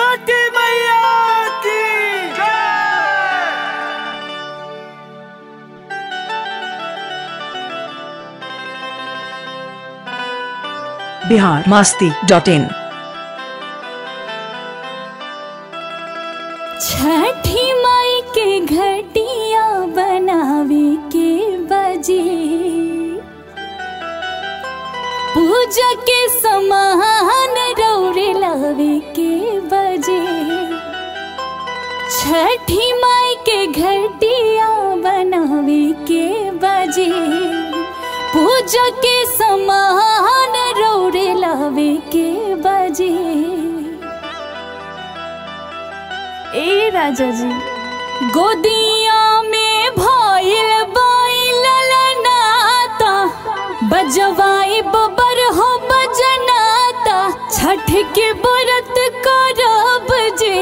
छठी मैया की Bihar Masti dot in Chhathi माई के घटिया बनावे के बजे पूजा के समान रौरे लावे के बजे छठी माई के घटिया बनावे के बजे पूजा के समान रौरे लावे के बजे ए राजा जी गोदिया में भइल बाइल नाता बजवाई बबर हो बजनाता छठ के व्रत करब जे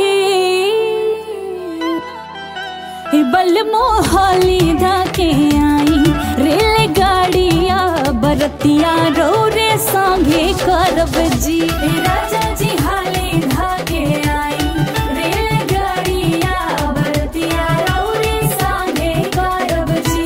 ए बल मोहाली धाके आई रेलगाड़िया बरतिया रो रे संगे करब जी ए राजा जी हाली धाके आई रेलगाड़िया बरतिया रो रे संगे करब जी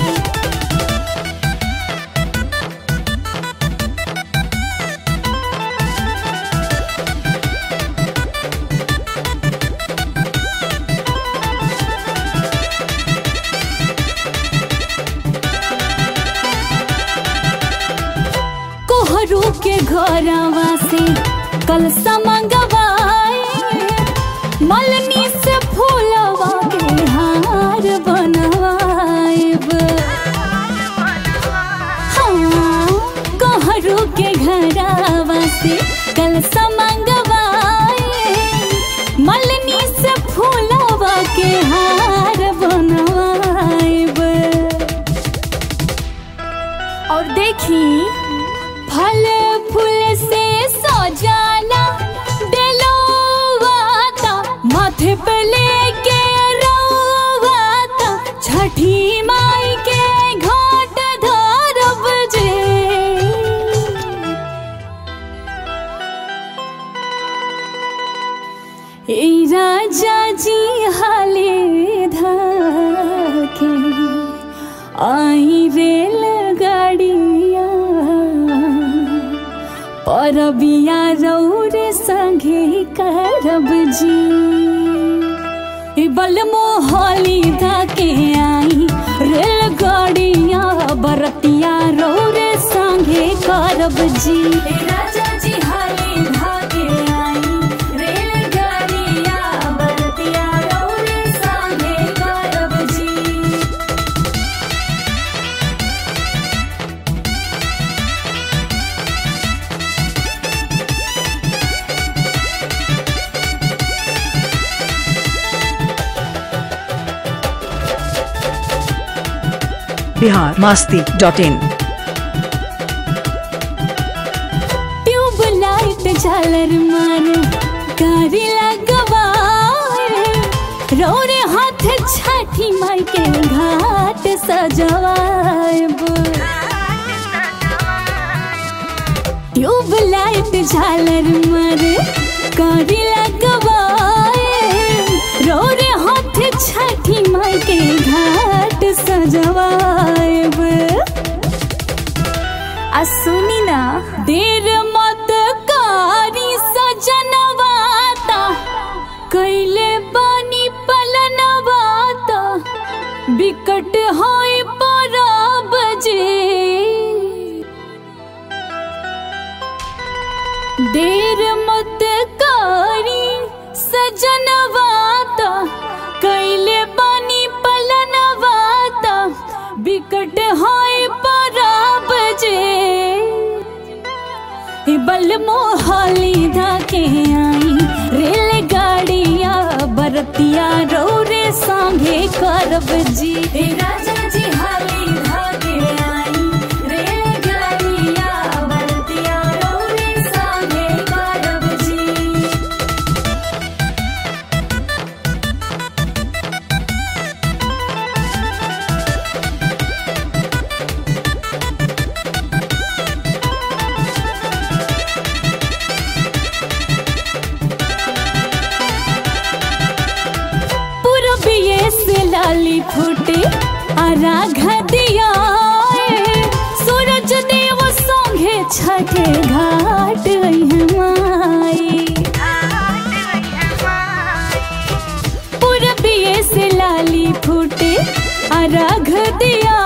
कोहरू के घरवा से कल समंगवाए मलनी से फूलवा के हार बनवाएब हाँ कोहरू के घरवा से कल समंगवाए मलनी से फूलवा के हार बनवाएब और देखी फल फूल से सजाना दिलवाता माथे पे लेके रोवाता छठी माई के घाट धरब जे ए राजा जी हाले धाके आई रेल गाड़िया परबिया रौरे संगे करब जी ए बल मोहाली धाके आई रेल गाड़िया बरतिया रौरे संगे करब जी ए राजा जी हाली धाके आई रेल गाड़िया बरतिया रौरे संगे करब जी Bihar Masti dot in tube light झालर मार गाड़ी लगवाए रोरे हाथ छठी माई के घाट सजवाएब ट्यूब लाइट झालर मार गाड़ी लगवाए रोरे हाथ छठी माई के घाट सजवाएब आ सुनी ना देर मत कारी सजनवाता कैले बनी पलनवाता बिकट होई परब जे देर मत कारी सजनवाता कैले बनी पलनवाता बिकट होई परब जे ए बल मोहाली धाके आई रेलगाड़िया बरतिया रौरे संगे करब जी ए राजा जी हाली धाके आई रेलगाड़िया बरतिया रौरे संगे करब जी लाली फूटे आराघ दिया सूरज देव संगे छठे घाट अइहे माई पूरबिए से लाली फूटे अर्घ दिया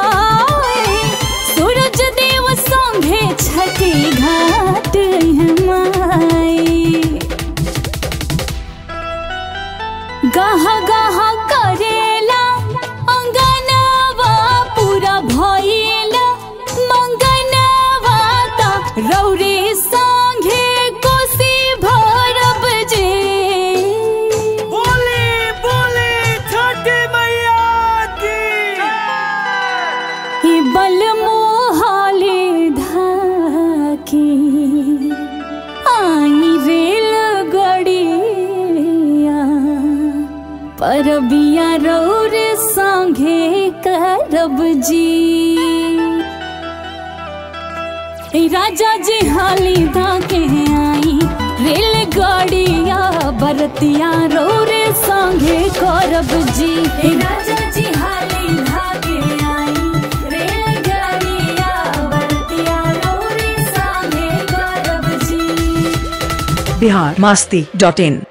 सूरज देव संगे छठी घाट है माई गहा गहा करेला अंगनवा पूरा भइला मंगनवा ता रौरे संगे कोसी भरब जे बोली बोली छठी मैया की ही बल मोहाले धाके आई रेल गड़िया परबिया रौर संगे करब जी ए राजा जी हाली धाके आई रेल गाड़िया बरतिया रौरे संगे करब जी ए राजा जी हाली धाके आई रेल गाड़िया बरतिया रौरे संगे करब जी बिहार मास्ती डॉट इन